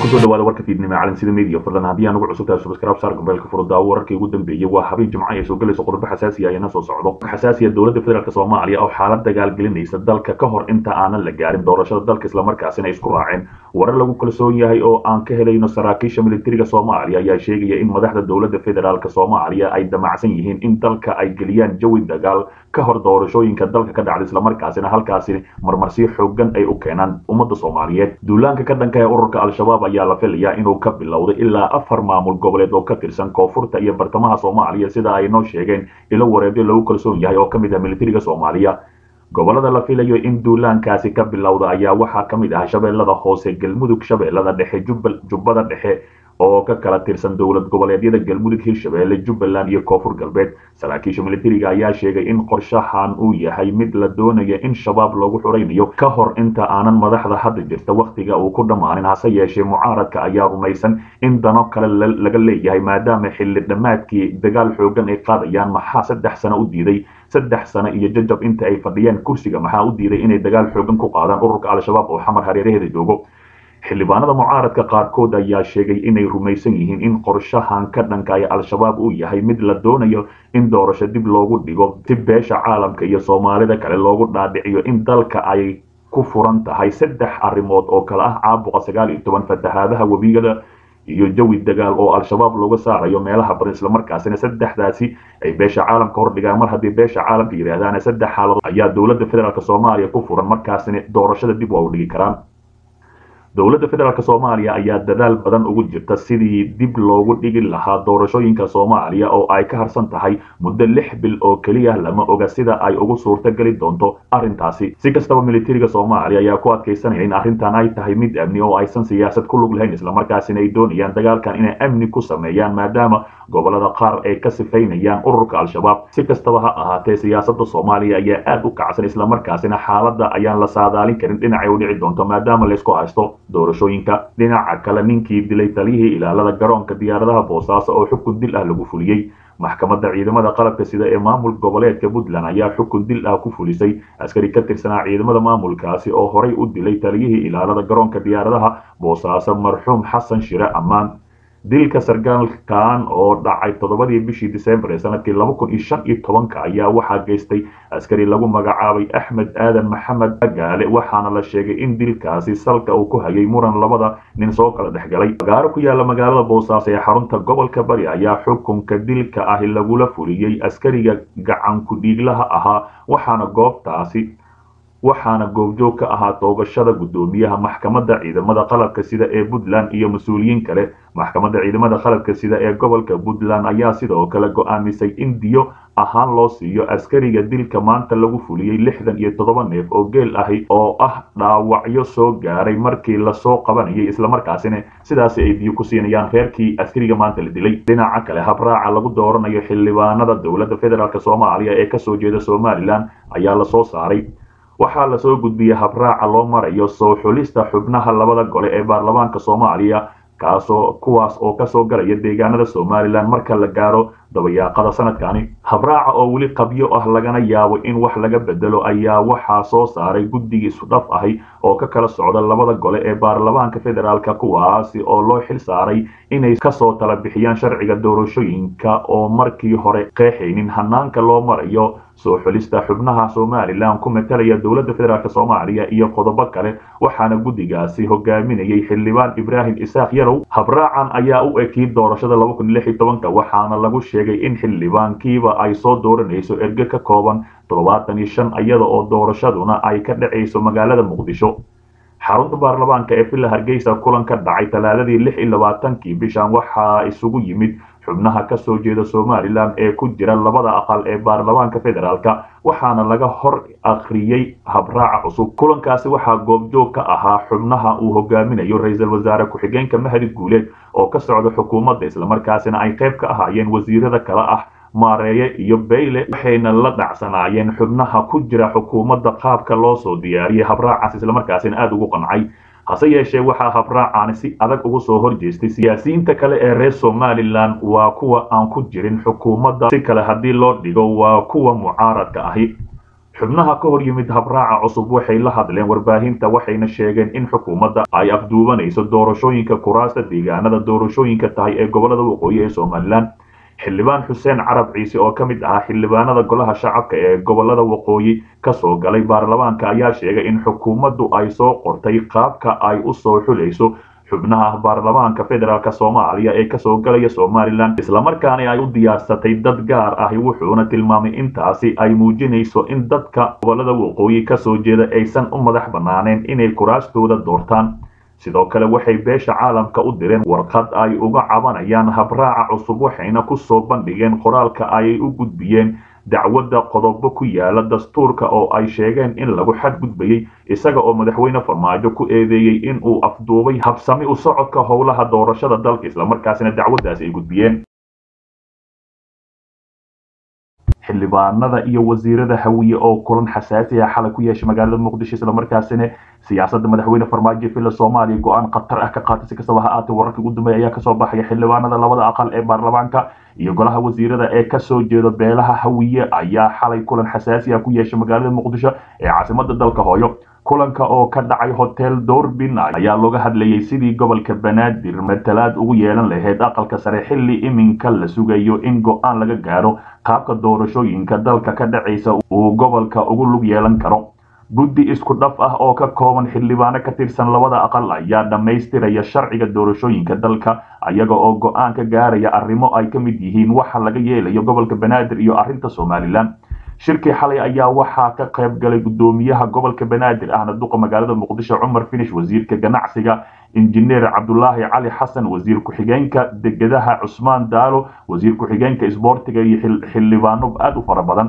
kusoo dhawaada warka fiidnimo calansida media fadlan haddii aan ugu cusubtahay subscribe saar gobeelka furudaawo wararkii ugu dambeeyey waa habeen jimco ay soo galayso qodobo xasaasiya ayana soo socdo xasaasiya dowladda federaalk soomaaliya oo xaalad dagaal gelinaysa dalka ka hor inta aanan la gaarin doorashada dalka islamarkaasina isku raaceen warar lagu kalsoon yahay oo aan ka helayno saraakiisha militariga soomaaliya ayaa sheegaya in madaxda dowladda federaalk soomaaliya ay damacsan yihiin in dalka ay geliyaan jawi dagaal ka hor doorashooyinka dalka ka dhacda islamarkaasina halkaasi marmarsiyo xoogan ay u keenaan ummadda soomaaliyeed duulaanka ka dhanka ee ururka al-shabaab ayaa la filayaa inuu ka bilowday ilaa afar maamul goboleed oo ka tirsan koonfurta iyo bartamaha soomaaliya sida ay noo sheegeen ilo wareebyo lagu kalsoon yahay oo ka mid ah militariga soomaaliya gobolada la filayo in duulaankaasi ka bilowda ayaa waxaa ka mid ah shabeellada hoose galmudug shabeellada dhexe jubbada dhexe oo ka kala tirsan dowlad goboleedyada galmudug hirshabeelle jubbaland iyo koonfur galbeed saraakiisha militariga ayaa sheegay in qorshahan uu yahay mid la doonaya in shabaab loogu xuraynayo ka hor inta aanan madaxda hadda jirta wakhtiga uu ku dhammaanin hase yeeshee mucaaradka ayaa rumaysan in dano kale laga leeyahay maadaama xilli dhammaadkii dagaal xoogan ay qaadayaan maxaa saddex sano u diiday saddex sano iyo jajab inta ay fadhiyaan kursiga maxaa u diiday inay dagaal xoogan ku qaadaan ururka al-shabaab oo xamar hareeraheeda joogo xildhibaanada mucaaradka qaarkood ayaa sheegay inay rumaysan yihiin in qorshahan ka dhankaya al-shabaab uu yahay mid la doonayo in doorasho dib loogu dhigo si beesha caalamka iyo soomaalida kale loogu dhaadhiciyo in dalka ay ku furan tahay saddex arrimood oo kale ah caabuqa sagaal iyo toban fatahaadaha webigada iyo jawi dagaal oo al-shabaab looga saarayo meelaha badan islamarkaasina saddexdaasi ay beesha caalamka hordhigaan mar haddii beesha caalamka yidhaahdaan saddex xaaladood ayaa dowladda federaalk soomaaliya ku furan markaasina doorashada dib waa u dhigi karaan dowladda federaalk soomaaliya ayaa dadaal badan ugu jirta sidii dib loogu dhigi lahaa doorashooyinka soomaaliya oo ay ka harsan tahay muddo lix bil oo keliya lama oga sida ay ugu suurta geli doonto arrintaasi si kastaba militariga soomaaliya ayaa ku adkaysanaya in arrintan ay tahay mid amni oo aysan siyaasad ku lug lahayn islamarkaasina ay doonayaan dagaalkan inay amni ku sameeyaan maadaama gobolada qaar ay ka sifaynayaan ururka al-shabaab si kastaba ha ahaatee siyaasada soomaaliya ayaa aad u kacsan islamarkaasina xaaladda ayaan la saadaalin karin dhinacay u dhici doonto maadaama laysku haysto doorashooyinka dhinaca kale ninkii dilay taliyihii ilaalada garoonka diyaaradaha boosaaso oo xukun dil ah lagu fuliyey maxkamadda ciidamada qalabka sida ee maamul goboleedka puntland ayaa xukun dil ah ku fulisay askari ka tirsanaa ciidamada maamulkaasi oo horay u dilay taliyihii ilaalada garoonka diyaaradaha boosaaso marxuum xasan shire ammaan dilka sargaalkan oo dhacay toddobadii bishii disembar ee sanadkii laba kun iyo shan iyo tobanka ayaa waxaa geystay askari lagu magacaabay axmed aadan maxamed gaale waxaana la sheegay in dilkaasi salka uu ku hayay muran labada nin soo kala dhexgalay magaalo ku yaala magaalada boosaaso ee xarunta gobolka bari ayaa xukunka dilka ahi lagula fuliyey askariga gacanku dhiiglaha ahaa waxaana goobtaasi waxaana goobjoog ka ahaa toogashada guddoomiyaha maxkamadda ciidamada qalabka sida ee puntland iyo mas-uuliyiin kale maxkamadda ciidamada qalabka sida ee gobolka puntland ayaa sidoo kale go-aamisay in diyo ahaan loo siiyo askariga dilka maanta lagu fuliyey lixdan iyo toddoba neef oo geel ahi oo ah dhaawacyo soo gaaray markii lasoo qabanayay islamarkaasina sidaasi ay diyo ku siinayaan reerkii askariga maanta la dilay dhinaca kale habraaca lagu dooranayo xildhibaanada dowladda federaalk soomaaliya ee kasoo jeeda somalilan ayaa lasoo saaray waxaa lasoo gudbiyey habraaca loo marayo soo xulista xubnaha labada gole ee baarlamaanka soomaaliya kaasoo kuwaas oo kasoo galaya deegaanada somalilan marka la gaaro dabayaaqada sanadkani habraaca oo weli qabyo ah lagana yaabo in wax laga bedelo ayaa waxaa soo saaray guddigii isudhaf ahi oo ka kala socda labada gole ee baarlamaanka federaalk kuwaasi oo loo xil saaray inay kasoo tala bixiyaan sharciga doorashooyinka oo markii hore qeexaynin hanaanka loo marayo soo xulista xubnaha somalilan ku matalaya dowladda federaalk soomaaliya iyo qodobo kale waxaana guddigaasi hogaaminayay xildhibaan ibraahim isaaq yarow habraacan ayaa u ekiyey doorashada laba kun lix iyo tobanka waxaana lagu sheegay in xildhibaankiiba ay soo dooranayso erge ka kooban toddobaatan iyo shan iyada oo doorashaduna ay ka dhacayso magaalada muqdisho xarunta baarlamaanka ee villa hargeysa kulan ka dhacay talaadadii lix iyo labaatankii bishan waxaa isugu yimid xubnaha kasoo jeeda somalilan ee ku jira labada aqal ee baarlamaanka federaalk waxaana laga hor akhriyey habraaca cusub kulankaasi waxaa goobjoog ka ahaa xubnaha uu hogaaminayo ra-iisul wasaare ku-xigeenka mahdi guuleed oo ka socda xukuumadda islamarkaasina ay qayb ka ahaayeen wasiirada kale ah maareeye iyo bayle waxayna la dhacsanaayeen xubnaha ku jira xukuumadda qaabka loo soo diyaariyey habraacaas islamarkaasina aada ugu qancay hase yeeshee waxaa habraacaani si adag ugu soo horjeestay siyaasiyiinta kale ee reer somalilan waa kuwa aan ku jirin xukuumadda si kale haddii loo dhigo waa kuwa mucaaradka ahi xubnaha ka hor yimid habraaca cusub waxay la hadleen warbaahinta waxayna sheegeen in xukuumadda ay afduubanayso doorashooyinka kuraasta deegaanada doorashooyinka tahay ee gobolada waqooyi ee somalilan xildhibaan xuseen carab ciise oo ka mid ahaa xildhibaanada golaha shacabka ee gobolada waqooyi kasoo galay baarlamaanka ayaa sheegay in xukuumaddu ay soo qortay qaabka ay u soo xulayso xubnaha baarlamaanka federaalk soomaaliya ee kasoo galaya somalilan islamarkaana ay u diyaarsatay dad gaar ahi wuxuuna tilmaamay intaasi ay muujinayso in dadka gobolada waqooyi kasoo jeeda aysan u madax banaaneen inay kuraastooda doortaan sidoo kale waxay beesha caalamka u direen warqad ay uga cabanayaan habraaca cusub waxayna ku soo bandhigeen qoraalka ay u gudbiyeen dacwadda qodobo ku yaala dastuurka oo ay sheegeen in lagu xadgudbayey isaga oo madaxweyne farmaajo ku eedeeyey in uu afduubay habsami u socodka howlaha doorashada dalka islamarkaasina dacwaddaasi ay gudbiyeen xildhibaanada iyo wasiirada hawiye oo kulan xasaasi ah xalay ku yeeshay magaalada muqdisho islamarkaasina siyaasadda madaxweyne farmaajo villa soomaaliya go-aan khatar ah ka qaatay si kastaba ha aatee wararkii ugu dambeeya ayaa kasoo baxaya xildhibaanada labada aqal ee baarlamaanka iyo golaha wasiirada ee kasoo jeeda beelaha hawiye ayaa xalay kulan xasaasi ah ku yeeshay magaalada muqdisho ee caasimada dalka hooyo kulanka oo ka dhacay hotel doorbin ayaa looga hadlayay sidii gobolka banaadir matalaad ugu yeelan lahayd aqalka sare xilli iminka la sugayo in go-aan laga gaaro qaabka doorashooyinka dalka ka dhacaysa uu gobolka ugu lug yeelan karo guddi isku dhaf ah oo ka kooban xildhibaano ka tirsan labada aqal ayaa dhammaystiraya sharciga doorashooyinka dalka ayaga oo go-aan ka gaaraya arrimo ay ka mid yihiin waxa laga yeelayo gobolka banaadir iyo arrinta somalilan shirkii xalay ayaa waxaa ka qayb galay guddoomiyaha gobolka banaadir ahna duqa magaalada muqdisho cumar finish wasiirka ganacsiga injineer cabdulaahi cali xasan wasiir ku-xigeenka degadaha cusmaan daalo wasiir ku-xigeenka isboortiga iyo xildhibaano aada u fara badan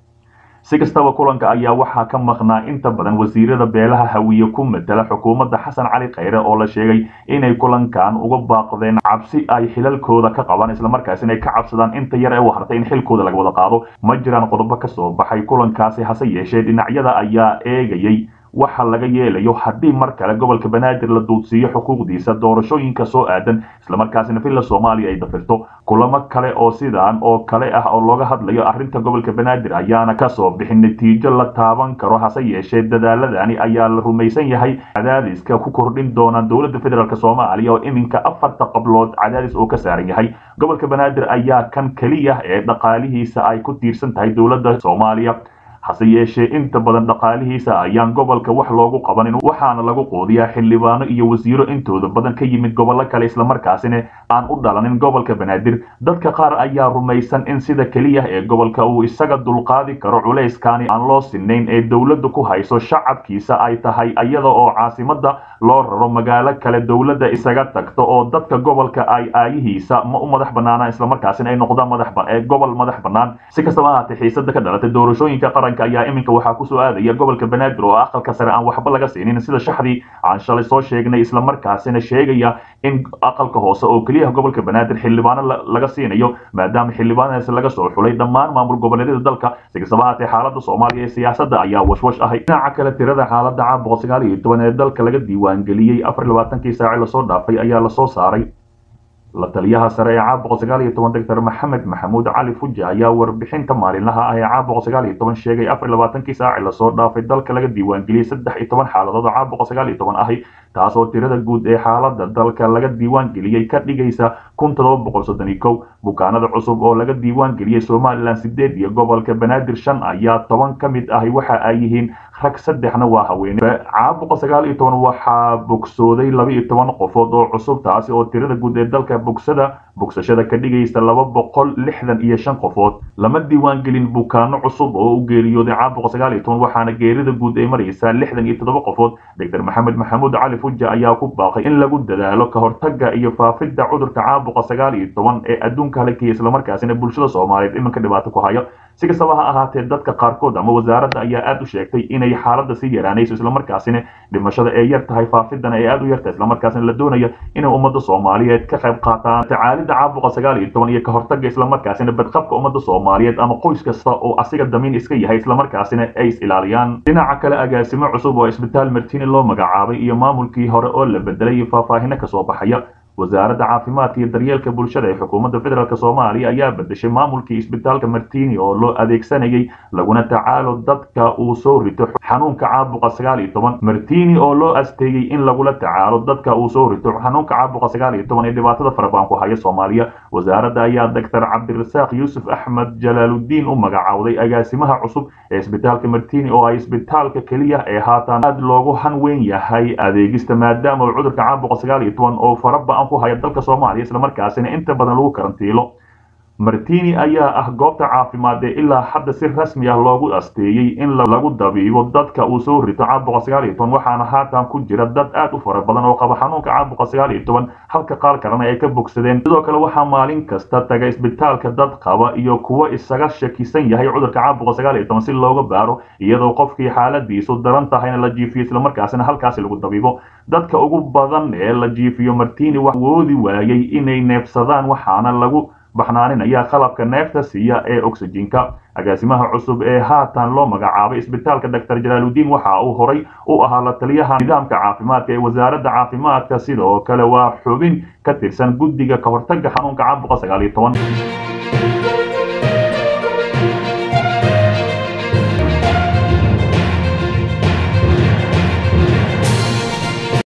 si kastaba kulanka ayaa waxaa ka maqnaa inta badan wasiirada beelaha hawiye ku matala xukuumadda xasan cali khayre oo la sheegay inay kulankan uga baaqdeen cabsi ay xilalkooda ka qabaan islamarkaasina ay ka cabsadaan inta yar ee u hartay in xilkooda laga wada qaado ma jiraan qodobo ka soo baxay kulankaasi hase yeeshee dhinacyada ayaa eegayay waxa laga yeelayo haddii mar kale gobolka banaadir la duudsiiyo xuquuqdiisa doorashooyinka soo aadan islamarkaasina villa soomaaliya ay dafirto kulamo kale oo sidaan oo kale ah oo looga hadlayo arrinta gobolka banaadir ayaana kasoo bixin natiijo la taaban karo hase yeeshee dadaaladani ayaa la rumaysan yahay cadaadiska ku kordhin doona dowladda federaalk soomaaliya oo iminka afarta qablood cadaadis oo ka saaran yahay gobolka banaadir ayaa kan keliya ee dhaqaalihiisa ay ku tiirsan tahay dowladda soomaaliya hase yeeshee inta badan dhaqaalihiisa ayaan gobolka wax loogu qabanin waxaana lagu qoodiyaa xildhibaano iyo wasiiro intooda badan ka yimid gobollo kale islamarkaasina aan u dhalanin gobolka banaadir dadka qaar ayaa rumaysan in sida keliya ee gobolka uu isaga dulqaadi karo culayskani aan loo sinayn ee dowladda ku hayso shacabkiisa ay tahay iyada oo caasimada loo raro magaalo kale dowladda isaga tagto oo dadka gobolka ay aayihiisa ma u madax banaanaan islamarkaasina ay noqdaan madax gobol madax bannaan si kastaba ahaatee xiisada ka dhalatay doorashooyinka qaranka ayaa iminka waxaa kusoo aadaya gobolka banaadir oo aqalka sare aan waxba laga siinin sida shaxdii aan shalay soo sheegnay islamarkaasina sheegaya in aqalka hoose oo keliya gobolka banaadir xildhibaano laga siinayo maadaama xildhibaanadaasi laga soo xulay dhammaan maamul goboleedyada dalka si kastaba ahaatee xaalada soomaaliya ee siyaasadda ayaa washwash ahay dhinaca kale tirada xaalada caam boqol sagaal iyo toban ee dalka laga diiwaangeliyey afar labaatankii saaci lasoo dhaafay ayaa lasoo saaray la taliyaha sare ee caam boqol sagaal iyo toban doctor maxamed maxamuud cali fuji ayaa warbixinta maalinlaha ah ee caam boqol sagaal iyo toban sheegay afar labaatankii saaci lasoo dhaafay dalka laga diiwaangeliyey saddex iyo toban xaaladood oo caam boqol sagaal iyo toban ahi taasoo tirada guud ee xaalada dalka laga diiwaangeliyey ka dhigaysa kun todoba boqol soddon iyo kow bukaanada cusub oo laga diiwaangeliyey somalilan sideed iyo gobolka banaadir shan ayaa toban ka mid ahi waxa ay yihiin rag saddexna waa haweene caam boqol sagaal iyo toban waxaa bogsooday laba iyo toban qofood oo cusub taasi oo tirada guud ee dalka bogsada bogsashada ka dhigaysa laba boqol lixdan iyo shan qofood lama diiwaangelin bukaano cusub oo u geeriyooday caam boqol sagaal iyo toban waxaana geerida guud ay maraysaa lixdan iyo toddoba qofood doctor maxamed maxamuud cali fuja ayaa ku baaqay in lagu dadaalo ka hortaga iyo faafidda cudurka caam boqol sagaal iyo toban ee adduunka halakaya islamarkaasina bulshada soomaaliyeed iminka dhibaato ku haya si kastaba ha ahaatee dadka qaarkood ama wasaaradda ayaa aada u sheegtay inay xaaladda sii yaraanayso islamarkaasina dhimashada ay yar tahay faafidana ay aada u yartahay islamarkaasina la doonaya inay ummadda soomaaliyeed ka qayb qaataan tacaalidda caam boqol sagaal iyo toban iyo ka hortaga islamarkaasina badqabka ummadda soomaaliyeed ama qoys kasta oo asiga damiin iska yahay islamarkaasina ay is ilaaliyaan dhinaca kale agaasimo cusub oo isbitaal martini loo magacaabay iyo maamulkii hore oo la bedelay faahfaahino kasoo baxaya wasaaradda caafimaadka iyo daryeelka bulshada ee xukuumadda federaalk soomaaliya ayaa bedeshay maamulkii isbitaalka martini oo loo adeegsanayay laguna tacaalo dadka uu soo rito xanuunka caabuqa sagaal iyo toban martini oo loo asteeyey in lagula tacaalo dadka uu soo rito xanuunka caabuqa sagaal iyo toban ee dhibaatada farabaan ku haya soomaaliya wasaaradda ayaa doctor cabdirasaaq yuusuf axmed jalaaludiin u magacaawday agaasimaha cusub ee isbitaalka martini oo ay isbitaalka keliya ee haatan aad loogu hanweyn yahay adeegista maadaama uu cudurka caabuqa sagaal iyo toban oo faraba ku haya dalka soomaaliya islamarkaasina inta badan lagu karantiilo martini ayaa ah goobta caafimaad ee ilaa hadda si rasmi ah loogu asteeyey in lagu dabiibo dadka uu soo rito caabuqa sagaal iyo toban waxaana haatan ku jira dad aad u fara badan oo qaba xanuunka caabuqa sagaal iyo toban halka qaar kalena ay ka bogsadeen sidoo kale waxaa maalin kasta taga isbitaalka dad qaba iyo kuwo isaga shakisan yahay cudurka caabuqa sagaal iyo toban si looga baaro iyadoo qofkii xaaladiisu daran tahayna la jiifiyo islamarkaasina halkaasi lagu dabiibo dadka ugu badan ee la jiifiyo martini wax woodi waayey inay neefsadaan waxaana lagu baxnaaninaya qalabka neefta siiya ee oxygenka agaasimaha cusub ee haatan loo magacaabay isbitaalka doctor jalaaludiin waxa uu horay u ahaa la taliyaha nidaamka caafimaadka ee wasaaradda caafimaadka sidoo kale waa xubin ka tirsan guddiga ka hortagga xanuunka caabuqa sagaal iyo toban